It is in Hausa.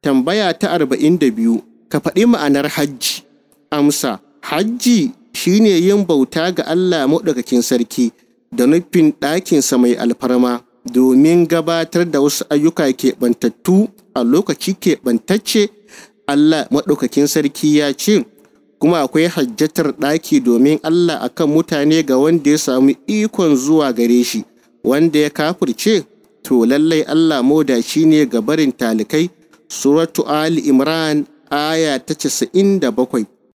Tambaya ta arba'in da biyu, ka faɗi ma'anar hajji. Amsa, hajji shine yin bauta ga Allah maɗaukakin sarki da nufin ɗakinsa mai alfarma domin gabatar da wasu ayyuka keɓantattu a lokaci keɓantacce. Allah maɗaukakin sarki ya ce, kuma akwai hajjatar ɗaki domin Allah akan mutane ga wanda ya samu ikon zuwa gare shi, wanda ya kafirce, to lallai Allah modaci ne ga barin talikai. Suratu Ali Imran aya ta casa'in da bakwai